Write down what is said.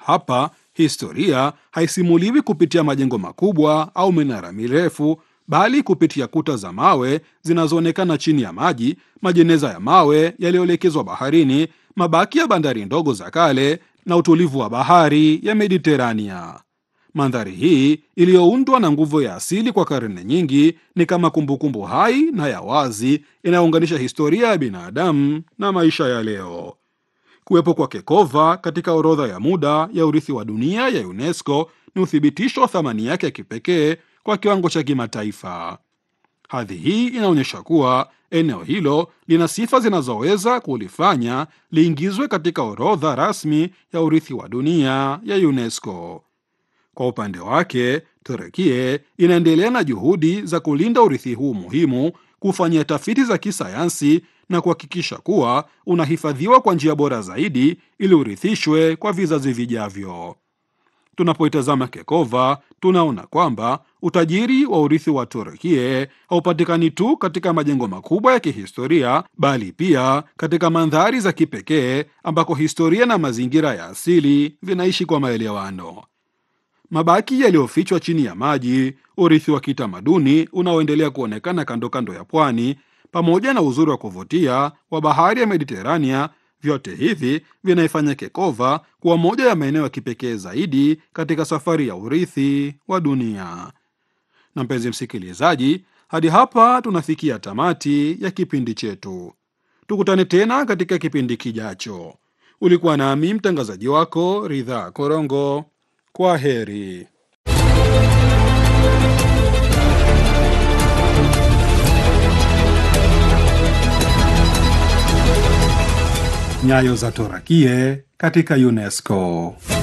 Hapa historia haisimuliwi kupitia majengo makubwa au minara mirefu, bali kupitia kuta za mawe zinazoonekana chini ya maji, majeneza ya mawe yaliyoelekezwa baharini, mabaki ya bandari ndogo za kale na utulivu wa bahari ya Mediterania. Mandhari hii iliyoundwa na nguvu ya asili kwa karne nyingi ni kama kumbukumbu hai na ya wazi inayounganisha historia ya binadamu na maisha ya leo. Kuwepo kwa Kekova katika orodha ya muda ya urithi wa dunia ya UNESCO ni uthibitisho wa thamani yake ya kipekee kwa kiwango cha kimataifa. Hadhi hii inaonyesha kuwa eneo hilo lina sifa zinazoweza kulifanya liingizwe katika orodha rasmi ya urithi wa dunia ya UNESCO. Kwa upande wake, Turekie inaendelea na juhudi za kulinda urithi huu muhimu, kufanyia tafiti za kisayansi na kuhakikisha kuwa unahifadhiwa kwa njia bora zaidi ili urithishwe kwa vizazi vijavyo. Tunapoitazama Kekova, tunaona kwamba utajiri wa urithi wa Turukie haupatikani tu katika majengo makubwa ya kihistoria, bali pia katika mandhari za kipekee ambako historia na mazingira ya asili vinaishi kwa maelewano. Mabaki yaliyofichwa chini ya maji, urithi wa kitamaduni unaoendelea kuonekana kando kando ya pwani, pamoja na uzuri wa kuvutia wa bahari ya Mediterania, vyote hivi vinaifanya Kekova kuwa moja ya maeneo ya kipekee zaidi katika safari ya urithi wa dunia. Na mpenzi msikilizaji, hadi hapa tunafikia tamati ya kipindi chetu. Tukutane tena katika kipindi kijacho. Ulikuwa nami mtangazaji wako Ridhaa Korongo. Kwa heri. Nyayo za Torakie katika UNESCO.